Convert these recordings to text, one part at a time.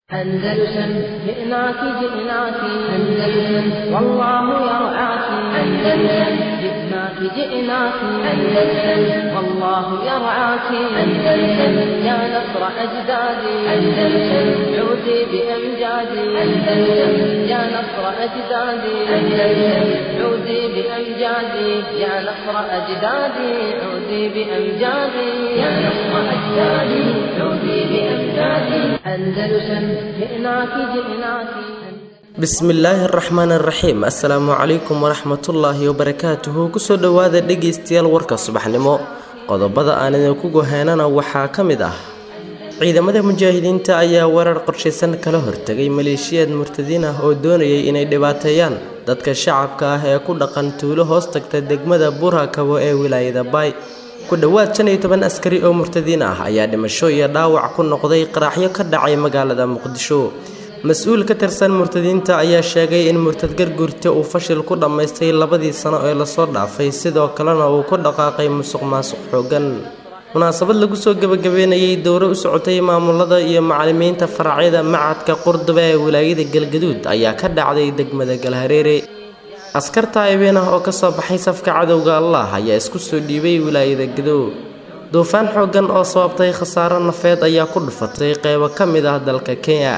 أندلسن جئناك جئناك أندلسن والله يرعاك أندلسن جئناك جئناك أندلسن والله يرعاك أندلسن يا نصر أجدادي أندلسن عودي بأمجادي أندلسن يا نصر أجدادي أندلسن عودي بأمجادي يا نصر أجدادي عودي بأمجادي يا نصر أجدادي عودي بأمجادي أندلسن جئناك جئناك bismillaahi araxmaan araxiim assalaamu calaykum waraxmatullaahi wabarakaatuhu kusoo dhowaada dhegaystayaal warka subaxnimo qodobada aan idinku goheynana waxaa ka mid ah ciidamada mujaahidiinta ayaa weerar qorshaysan kala hortegay maleeshiyaad murtadiin ah oo doonayay inay dhibaateeyaan dadka shacabka ah ee ku dhaqan tuulo hoos tagta degmada burakabo ee wilaayada baay ku dhowaad shan iyo toban askari oo murtadiin ah ayaa dhimasho iyo dhaawac ku noqday qaraxyo ka dhacay magaalada muqdisho mas-uul ka tirsan murtadiinta ayaa sheegay in murtad garguurta uu fashil ku dhammaystay labadii sano ee lasoo dhaafay sidoo kalena uu ku dhaqaaqay musuq maasuq xoogan munaasabad lagu soo gebagabeynayay dowro u socotay maamulada iyo macalimiinta faracyada macadka qurduba ee wilaayada galgaduud ayaa ka dhacday degmada galhareere askar taayibeen ah oo kasoo baxay safka cadowga allah ayaa isku soo dhiibay wilaayada gadow duufaan xooggan oo sababtay khasaaro nafeed ayaa ku dhufatay qeybo ka mid ah dalka kenya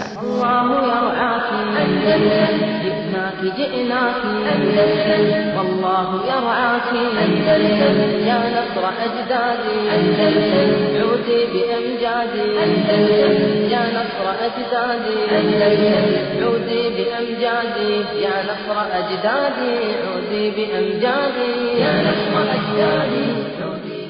الله يرعاك أندلسن جئناك جئناك أندلسن والله يرعاك أندلسن يا نصر أجدادي أندلسن عودي بأمجادي أندلسن يا نصر أجدادي أندلسن عودي بأمجادي يا نصر أجدادي عودي بأمجادي يا نصر أجدادي عودي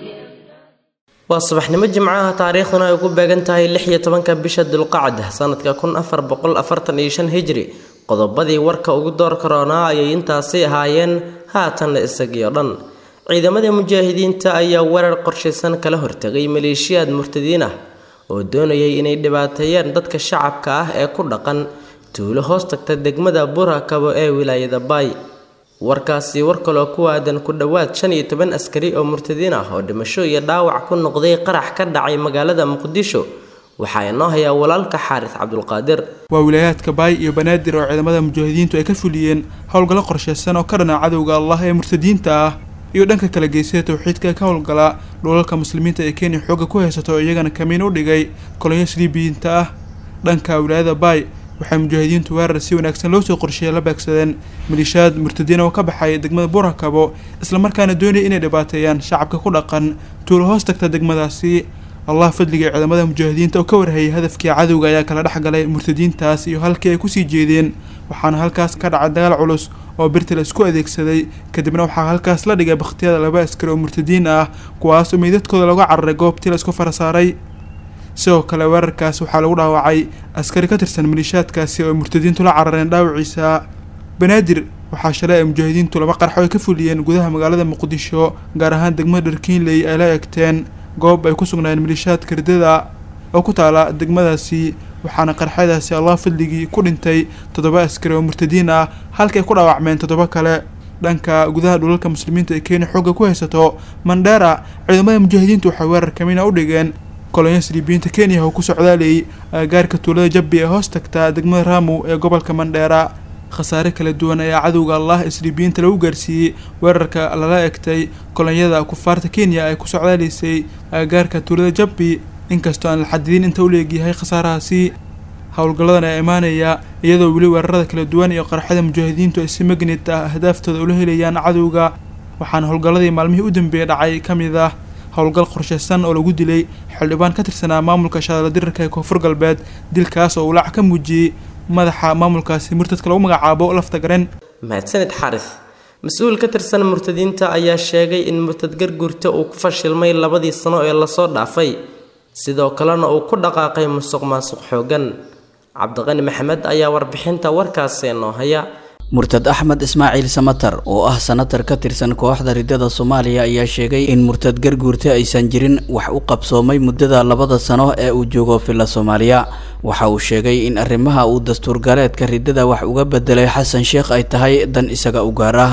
waa subaxnimo jimcaha taariikhduna ay ugu beegan tahay lix iyo tobanka bisha dulqacda sanadka kun afar boqol afartan iyo shan hijri qodobadii warka ugu door karoonaa ayay intaasi ahaayeen haatanna isagii oo dhan ciidamadii mujaahidiinta ayaa weerar qorshaysan kala hortegay maleeshiyaad murtadiin ah oo doonayay inay dhibaateeyaan dadka shacabka ah ee ku dhaqan tuulo hoos tagta degmada burakabo ee wilaayada baay warkaasi war kaloo ku aadan ku dhowaad shan iyo toban askari oo murtadiin ah oo dhimasho iyo dhaawac ku noqday qarax ka dhacay magaalada muqdisho waxaa inoo hayaa walaalka xaaris cabdulqaadir waa wilaayaadka baay iyo banaadir oo ciidamada mujaahidiintu ay ka fuliyeen howlgallo qorshaysan oo ka dhana cadowga allah ee murtadiinta ah iyo dhanka kala geysada towxiidka ka howlgala dhulalka muslimiinta ee kenya xoogga ku haysato oo iyagana kamiin u dhigay kolonyo sliibiyiinta ah dhanka wilaayada baay waxay mujaahidiintu weerar si wanaagsan loo soo qorsheeyay la beegsadeen maliishaad murtadiin oo ka baxay degmada burakabo islamarkaana doonaya inay dhibaateeyaan shacabka ku dhaqan tuulo hoos tagta degmadaasi allah fadliga ciidamada mujaahidiinta oo ka warhayay hadafkii cadowga ayaa kala dhex galay murtadiintaas iyo halkii ay kusii jeedeen waxaana halkaas ka dhacay dagaal culus oo birta la isku adeegsaday kadibna waxaa halkaas la dhigay bakhtiyada laba askari oo murtadiin ah kuwaas oo meydadkooda laga cararay goobtii la isku farasaaray sidoo kale weerarkaas waxaa lagu dhaawacay askari ka tirsan maliishaadkaasi oo ay murtadiintu la carareen dhaawaciisa banaadir waxaa shalay ay mujaahidiintu laba qarxo ay ka fuliyeen gudaha magaalada muqdisho gaar ahaan degmada dharkiinley ay la egteen goob ay ku sugnaayeen maliishaadka ridada oo ku taala degmadaasi waxaana qarxadaasi allah fadligii ku dhintay toddoba askari oo murtadiin ah halkay ku dhaawacmeen toddoba kale dhanka gudaha dhulalka muslimiinta ee kenya xoogga ku haysato mandheera ciidamada mujaahidiintu waxay weerar kamina u dhigeen kolonyo sliibiyiinta kenya oo ku socdaalayay agagaarka tuulada jabbi ee hoos tagta degmada raamu ee gobolka mandheera khasaare kala duwan ayaa cadowga allah isliibiyiinta lagu gaarsiiyey weerarka lala egtay kolonyada kufaarta kenya ay ku socdaalaysay agagaarka tuulada jabbi inkastoo aan la xadidin inta u leegyahay khasaarahaasi howlgalladan ayaa imaanaya iyadoo weli weerarada kala duwan iyo qarxada mujaahidiintu ay si magnit ah ahdaaftooda ula helayaan cadowga waxaana howlgalladii maalmihii u dambeeyay dhacay ka mid ah howlgal qorshaysan oo lagu dilay xildhibaan ka tirsanaa maamulka shadala dirirka ee koonfur galbeed dilkaas oo ulaac ka muujiyey madaxa maamulkaasi murtadka lagu magacaabo laftagaren mahadsanid xaaris mas-uul ka tirsan murtadiinta ayaa sheegay in murtad garguurta uu ku fashilmay labadii sano ee lasoo dhaafay sidoo kalena uu ku dhaqaaqay musuq maasuq xoogan cabdiqani maxamed ayaa warbixinta warkaasi noo haya murtad axmed ismaaciil samatar oo ah sanatar ka tirsan kooxda ridada soomaaliya ayaa sheegay in murtad garguurta aysan jirin wax u qabsoomay muddada labada sano ee uu joogo filla soomaaliya waxa uu sheegay in arrimaha uu dastuur galeedka ridada wax uga bedelay xasan sheekh ay tahay dan isaga u gaar ah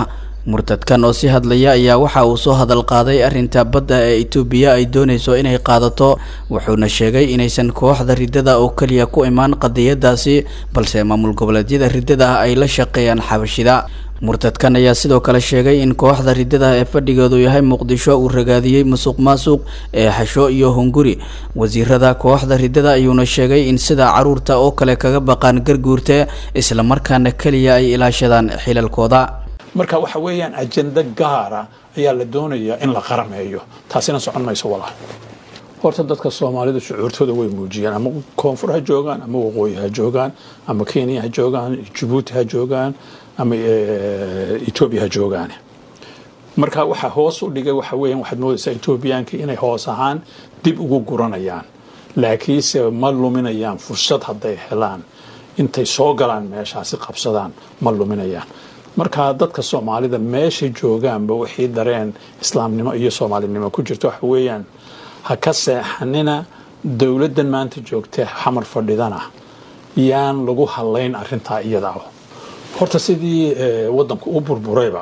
murtadkan oo si hadlaya ayaa waxa uu soo hadal qaaday arrinta badda ee itoobiya ay doonayso inay qaadato wuxuuna sheegay inaysan kooxda riddada oo keliya ku imaan qadiyadaasi balse maamul goboleedyada riddada ah ay la shaqeeyaan xabashida murtadkan ayaa sidoo kale sheegay in kooxda riddada ee fadhigeedu yahay muqdisho uu ragaadiyey musuq maasuq ee xasho iyo hunguri wasiirada kooxda riddada ayuuna sheegay in sida caruurta oo kale kaga baqaan garguurta islamarkaana keliya ay ilaashadaan xilalkooda marka waxa weeyaan ajenda gaara ayaa la doonayaa in la qarameeyo taasina socon mayso walaal horta dadka soomaalida shucuurtooda way muujiyaan ama koonfur ha joogaan ama waqooyi ha joogaan ama kenya ha joogaan jabuuti ha joogaan ama etoobiya ha joogaan marka waxa hoos u dhigay waxa weeyaan waxaad moodaysaa etoobiyaanka inay hoos ahaan dib ugu guranayaan laakiinse ma luminayaan fursad hadday helaan intay soo galaan meeshaasi qabsadaan ma luminayaan marka dadka soomaalida meeshay joogaanba wixii dareen islaamnimo iyo soomaalinimo ku jirto waxa weeyaan ha ka seexanina dowladdan maanta joogtee xamar fadhidana yaan lagu hadlayn arintaa iyadaa horta sidii wadanku u burburayba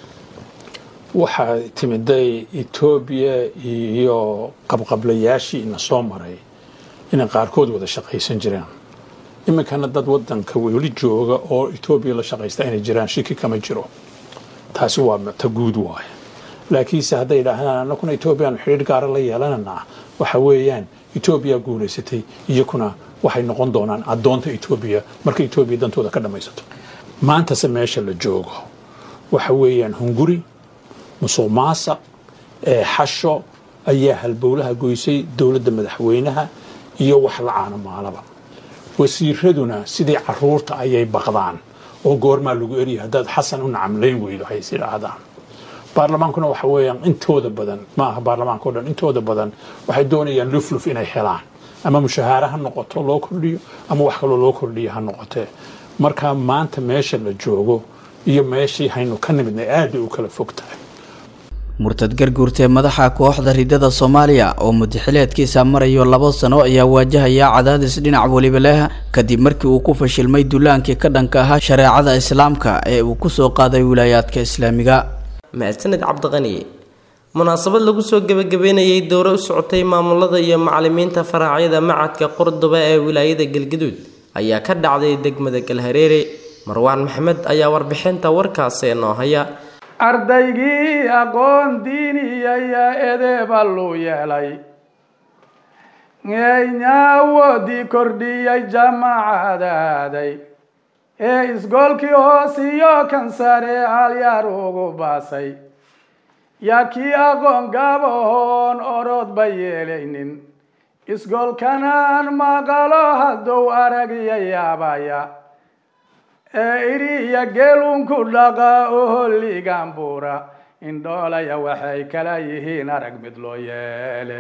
waxaa timiday etoobiya iyo qabqablayaashii ina soo maray inay qaarkood wada shaqaysan jiraan iminkana dad wadanka weli jooga oo etoobiya la shaqaysta inay jiraan shiki kama jiro taasi waa ta guud waaye laakiinse hadday idhaahdaan anakuna etoobiyaanu xidhiir gaara la yeelananaa waxa weeyaan etoobiya guulaysatay iyakuna waxay noqon doonaan addoonta etoobiya marka etoobiya dantooda ka dhammaysato maantase meesha la joogo waxa weeyaan hunguri musuq maasaq ee xasho ayaa halbowlaha goysay dowladda madaxweynaha iyo wax la caano maalaba wasiiraduna sidii caruurta ayay baqdaan oo goormaa lagu erya haddaad xasan u nacamlayn weydo hays idhaahdaan baarlamaankuna waxa weeyaan intooda badan ma aha baarlamaanka o dhan intooda badan waxay doonayaan lufluf inay helaan ama mushahaare ha noqoto loo kordhiyo ama wax kaloo loo kordhiyo ha noqotee marka maanta meesha la joogo iyo meeshii haynu ka nimidnay aad bay u kala fog tahay murtad garguurtee madaxa kooxda riddada soomaaliya oo mudaxileedkiisa marayo labo sano ayaa waajahaya cadaadis dhinac weliba leh kadib markii uu ku fashilmay dullaankii ka dhanka ahaa shareecada islaamka ee uu kusoo qaaday wilaayaadka islaamiga mahadsaned cabdiqani munaasabad lagu soo gebagabeynayay dowro u socotay maamulada iyo macalimiinta faraacyada macadka qordoba ee wilaayada galgaduud ayaa ka dhacday degmada galhareere marwaan maxamed ayaa warbixinta warkaasi noo haya ardaygii aqoon diiniyaya edeeba luu yeelay eynaawoodii kordhiyay jamacadaaday ee isgoolkii hoosiyo kan sare halyaar ugu baasay yaa kii aqoon gaabahoon orodba yeelaynin isgoolkanaan maqalo hadduu aragya yaabaya ee iriya geelunku dhaqa oholigan buura indhoolaya waxay kala yihiin arag mid loo yeele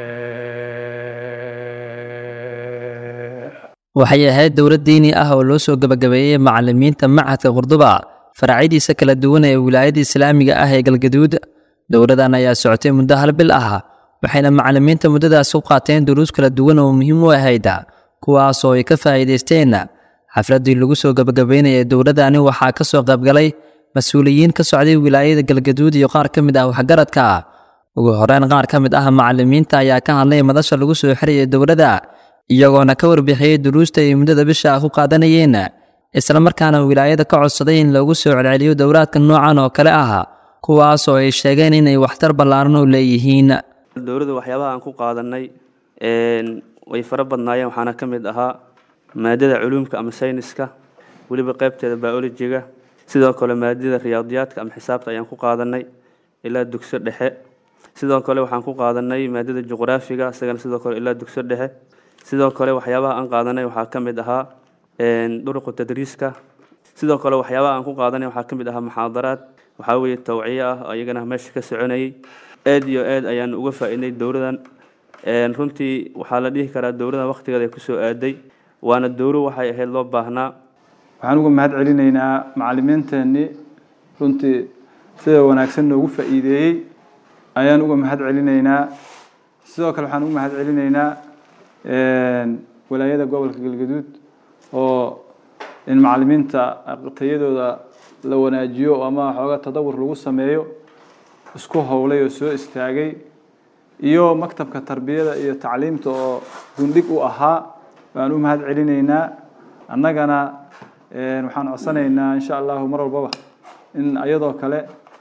waxay ahayd dowlad diini ah oo loo soo gebagabeeyey macalimiinta machadka qurduba faracyadiisa kala duwan ee wilaayada islaamiga ah ee galgaduud dowladan ayaa socotay muddo hal bil ah waxayna macalimiinta muddadaas u qaateen duruus kala duwan oo muhiim u ahayd kuwaas oo ay ka faa'iidaysteen xafladdii lagu soo gebagabeynayay dowladani waxaa ka soo qaybgalay mas-uuliyiin ka socday wilaayada galgaduud iyo qaar ka mid ah waxgaradka ugu horeyn qaar ka mid ah macalimiinta ayaa ka hadlay madasha lagu soo xirayay dowladda iyagoona ka warbixiyey duruusta ay muddada bisha ah ku qaadanayeen islamarkaana wilaayada ka codsaday in loogu soo celceliyo dowlaadka noocan oo kale ah kuwaas oo ay sheegeen inay waxtar ballaaran u leeyihiin dowladda waxyaabaha aan ku qaadanay way fara badnaayeen waxaana ka mid ahaa maadada culuumka ama sayniska weliba qaybteeda biolojiga sidoo kale maadada riyaadiyaadka ama xisaabta ayaan ku qaadanay ilaa dugso dhexe sidoo kale waxaan ku qaadanay maadada juqraafiga isagana sidoo kale ilaa dugso dhexe sidoo kale waxyaabaha aan qaadanay waxaa ka mid ahaa duruqu tadriiska sidoo kale waxyaabaha aan ku qaadanay waxaa ka mid ahaa muxaadaraad waxaa weeye tawciye ah ayagana meesha ka soconayay aad iyo aad ayaan uga faa'iidnay dowladan runtii waxaa la dhihi karaa dowladan waqtigeeda kusoo aaday waana dowlo waxay ahayd loo baahnaa waxaan uga mahad celinaynaa macalimiinteennii runtii sida wanaagsan noogu faa'iideeyey ayaan uga mahad celinaynaa sidoo kale waxaan uga mahad celinaynaa walaayada gobolka galgaduud oo in macalimiinta tayadooda la wanaajiyo ama xooga tadawur lagu sameeyo isku howlay oo soo istaagay iyo maktabka tarbiyada iyo tacliimta oo gundhig u ahaa baan u mahad celinaynaa annagana waxaan codsanaynaa insha allahu mar walbaba in iyadoo kale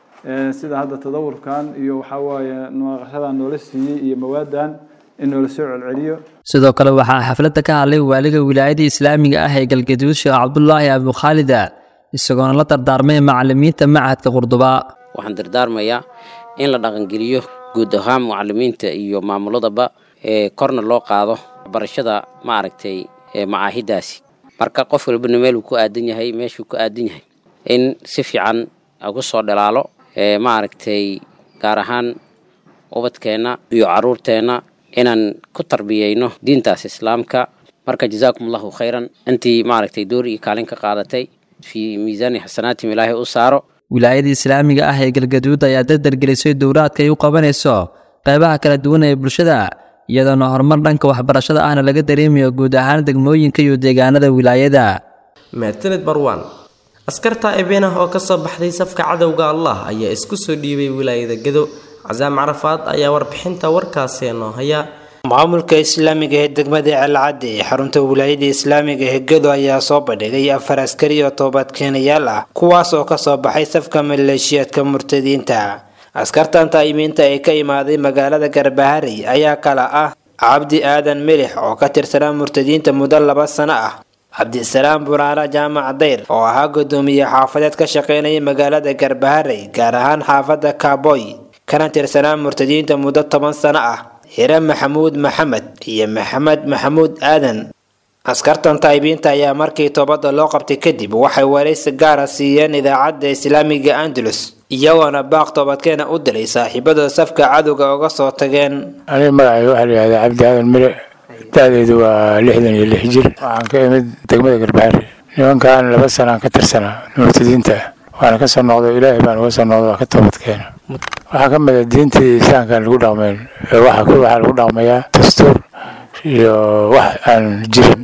sida hadda tadawurkan iyo waxaa waaye naqashadan noola siiyey iyo mawaadan in noola soo celceliyo sidoo kale waxaa xafladda ka hadlay waaliga wilaayada islaamiga ah ee galgaduud sheekh cabdulaahi abukhaalida isagoona la dardaarmay macalimiinta machadka qurduba waxaan dardaarmayaa in la dhaqangeliyo guud ahaan mucalimiinta iyo maamuladaba ee korna loo qaado barashada maaragtay macaahidaasi marka qof walbana meeluu ku aadan yahay meeshuu ku aadan yahay in si fiican ugu soo dhalaalo maaragtay gaar ahaan ubadkeenna iyo caruurteenna inaan ku tarbiyeyno diintaas islaamka marka jazaakum allahu khayran intii maaragtay door iyo kaalin ka qaadatay fii miisaani xasanaatim ilaahay u saaro wilaayada islaamiga ah ee galgaduud ayaa dardargelisay dowraadka ay u qabanayso qaybaha kala duwan ee bulshada iyadoona horumar dhanka waxbarashada ahna laga dareemayo guud ahaan degmooyinka iyo deegaanada wilaayada mahadsanid marwaan askarta ebeen ah oo kasoo baxday safka cadowga allah ayaa isku soo dhiibay wilaayada gado casaam carafaad ayaa warbixinta warkaasi noo haya maamulka islaamiga ee degmada celcadde ee xarunta wilaayada islaamiga ee gado ayaa soo bandhigay afar askari oo toobadkeenayaal ah kuwaas oo kasoo baxay safka maleeshiyaadka murtadiinta askartan taayimiinta ee ka imaaday magaalada garbaharey ayaa kala ah cabdi aadan milix oo ka tirsanaa murtadiinta muddo laba sano ah cabdisalaam buraara jaamac dayr oo ahaa gudoomiye xaafadeed ka shaqeynaya magaalada garbaharey gaar ahaan xaafadda kaaboy kana tirsanaa murtadiinta muddo toban sano ah hire maxamuud maxamed iyo maxamed maxamuud aadan askartan taayibiinta ayaa markii toobadda loo qabtay kadib waxay waraysi gaara siiyeen idaacadda islaamiga andalus iyagoona baaq toobadkeena u dilay saaxiibadooda safka cadowga uga soo tageen aniga magacayga waxaa la yihahdaa cabdi aadan mire da-deedu waa lixdan iyo lix jir waxaan ka imid degmada garbaari nimankan laba sanaan ka tirsanaa murtadiinta waana ka soo noqday ilaahay baan uga soo noqday waa ka toobadkeena waxaa ka mid a diintii islaamkaan lagu dhaqmayn waxaa lagu dhaqmayaa dastuur iyo wax aan jirin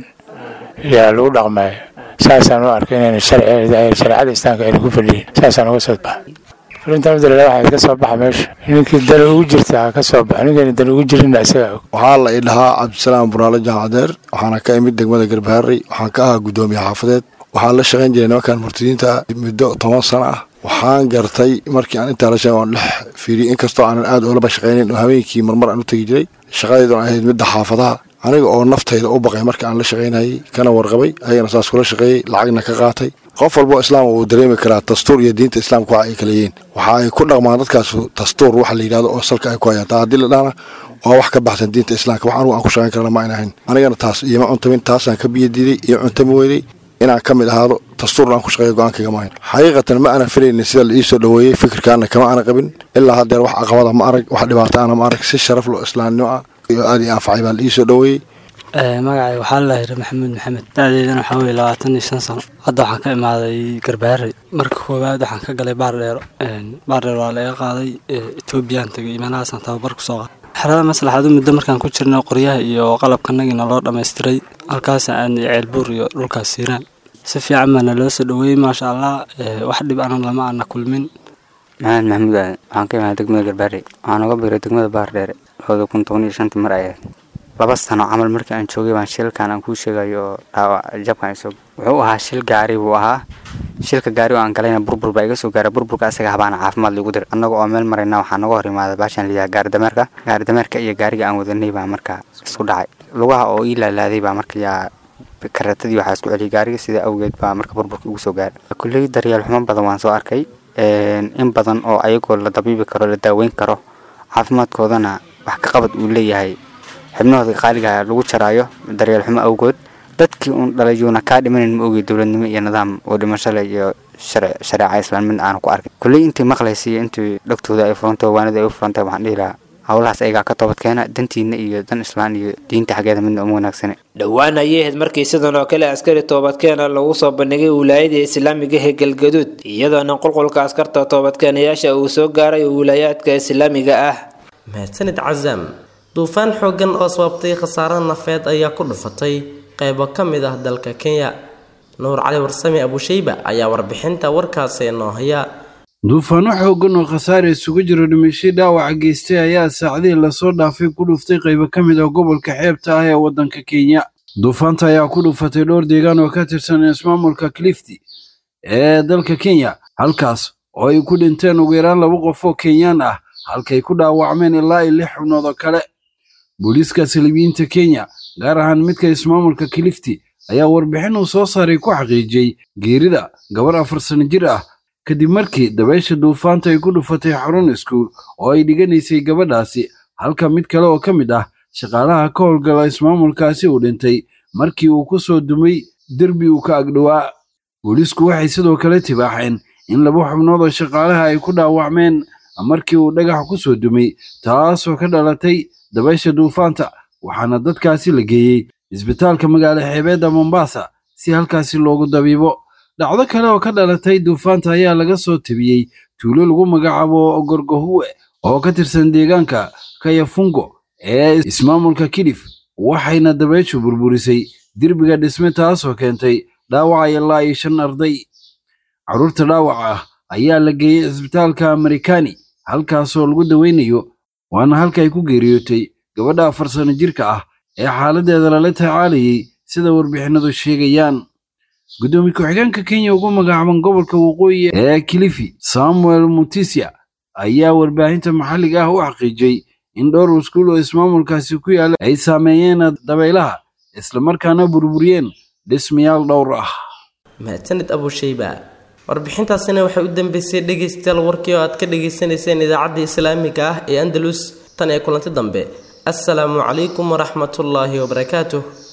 yaa lagu dhaqmaya saasaan u arkay inayna shareecada islaamka ayna ku fadhiyin saasaan uga soo baxa fulinta madalala waxaa ka soo baxa meesha ninkii dan ugu jirta ha ka soo baxo ninkayna dan ugu jirinna isaga og waxaa la ii dhahaa cabdisalaam buraale jaamacadeer waxaana ka imid degmada garbaharey waxaan ka ahaa guddoomiye xaafadeed waxaan la shaqayn jiray nimankan murtadiinta muddo toban sano ah waxaan gartay markii aan intaa la shaqay waan dhex fiiriyey inkastoo aanan aad oolaba shaqaynin oo habeenkii marmar aan u tegi jiray shaqadeeduna ahayd midda xaafadaha aniga oo naftayda u baqay marka aan la shaqaynayay kana warqabay ayagana saas kula shaqeeyey lacagna ka qaatay qof walbo islaam wuu dareemi karaa dastuur iyo diinta islaamka waxa ay kala yihiin waxa ay ku dhaqmaan dadkaas dastuur waxa la yidhahdo oo salka ay ku hayaan taa haddii la dhahna waa wax ka baxsan diinta islaamka wax anugu aan ku shaqayn karana ma ayna ahayn anigana taas iyoma cuntamin taasaan ka biyo diiday iyo cuntami weynay inaan ka mid ahaado dastuurna aan ku shaqeeyo go-aankayga maahayn xaqiiqatan ma aanan filaynin sida la ii soo dhoweeyey fikirkaana kama aanan qabin ilaa haddeer wax caqabada ma arag wax dhibaato ana ma arag si sharaf lo islaamnimo ah iyo aad ii anfacay baa la ii soo dhoweeyey magacay waxaa la yidhi maxamuud maxamed da-deedana waxaa weye labaatan iyo shan sano hadda waxaan ka imaaday garbaharey marka koowaad waxaan ka galay baardheero baardheero waa laga qaaday etoobiyaan tegay imaanahaasaan tababar ku soo qaaday xerada maslaxadu muddo markaan ku jirno qoryaha iyo qalabkanagina loo dhammaystiray halkaas aan ceelbuur iyo dhulkaas siiraan si fiican baana loo soo dhoweeyey maasha allah wax dhib ana lama ana kulmin maxamed maxamuud aadan waxaan ka imaaday degmada garbaharey waxaan uga biiray degmada baardheere labada kun toban iyo shantii mar ayahayd laba sano camal markii aan joogay baan shilkan aan kuu sheegayo oo dhaawac jabkan isoo wuxuu ahaa shil gaari buu ahaa shilka gaari oo aan galayna burbur baa iga soo gaaray burburka asaga habaana caafimaad liigu diray annaga oo meel marayna waxaa naga hor imaaday baashaan liyaha gaari dameerka gaari dameerka iyo gaariga aan wadanay baa markaa isku dhacay lugaha oo ii laalaaday baa marka yaa karatadii waxaa isku celiyay gaariga sida awgeed baa marka burburka igu soo gaaray kulley daryeel xumo badan waan soo arkay in badan oo ayagoo la dabiibi karo la daaweyn karo caafimaadkoodana wax ka qabad uu leeyahay xibnahooda qaaliga lagu jaraayo daryeel xumo awgood dadkii uun dhalayuuna kaa dhimanan ma ogey dowladnimo iyo nidaam oo dhimashale iyo shareeca islaan mid aanu ku arkay kulley intii maqlaysay intii dhagtooda ay furantay waanida ay u furantay waxaan dhihi lahaa howlahaas ayagaa ka toobadkeena dantiina iyo dan islaan iyo diinta xaggeeda midna uma wanaagsane dhowaan ayay ahayd markii sidan oo kale askari toobadkeena lagu soo bandhigay wilaayada islaamiga ee galgaduud iyadoona qulqulka askarta toobadkeenayaasha uu soo gaaray wilaayaadka islaamiga ah mahadsanid casaam duufaan xooggan oo sababtay khasaare nafeed ayaa ku dhufatay qaybo ka mid ah dalka kenya nuur cali warsame abushayba ayaa warbixinta warkaasi noo haya duufaano xooggan oo khasaare isugu jiro dhimashay dhaawaca geystay ayaa saacadihii lasoo dhaafay ku dhuftay qaybo ka mid ah gobolka xeebta ah ee waddanka kenya duufaanta ayaa ku dhufatay dhowr deegaan oo ka tirsan ismaamulka clifty ee dalka kenya halkaas oo ay ku dhinteen ugu yaraan laba qof oo kenyaan ah halkay ku dhaawacmeen ilaa iyo lix xubnood oo kale booliiska saliibiyiinta kenya gaar ahaan midka ismaamulka clifty ayaa warbixin uu soo saaray ku xaqiijiyey geerida gabar afar sano jir ah kadib markii dabaysha duufaanta ay ku dhufatay xarun iskuul oo ay dhiganaysay gabadhaasi halka mid kale oo ka mid ah shaqaalaha ka howlgala ismaamulkaasi uu dhintay markii uu ku soo dumay derbi uu ka agdhowaa booliisku waxay sidoo kale tibaaxeen in laba xubnood oo shaqaalaha ay ku dhaawacmeen markii uu dhagax ku soo dumay taasoo ka dhalatay dabaysha duufaanta waxaana dadkaasi la geeyey isbitaalka magaalo xeebeedda mombasa si halkaasi loogu dabiibo dhacdo kale oo ka dhalatay duufaanta ayaa laga soo tabiyey tuulo lagu magacaabo gorgohuwe oo ka tirsan deegaanka kayafungo ee ismaamulka kidif waxayna dabayshu burburisay derbiga dhisme taasoo keentay dhaawaca ilaa iyo shan arday carruurta dhaawaca ah ayaa la geeyey isbitaalka amerikani halkaasoo lagu daweynayo waana halka ay ku geeriyootay gabadha afar sano jirka ah ee xaaladdeeda lala tacaalayay sida warbixinadu sheegayaan guddoomiye ku-xigeenka kenya ugu magacaaban gobolka waqooyi ee kilifi samuel mutisia ayaa warbaahinta maxalliga ah u xaqiijiyey in dhowr iskuul oo ismaamulkaasi ku yaalla ay saameeyeen dabaylaha islamarkaana burburiyeen dhismayaal dhowr ah mahadsanid abushayba warbixintaasina waxay u dambeysay dhegaystayaal warkii oo aad ka dhagaysanayseen idaacadda islaamiga ah ee andalus tan ee kulanti dambe assalaamu calaykum waraxmatullaahi wabarakaatuh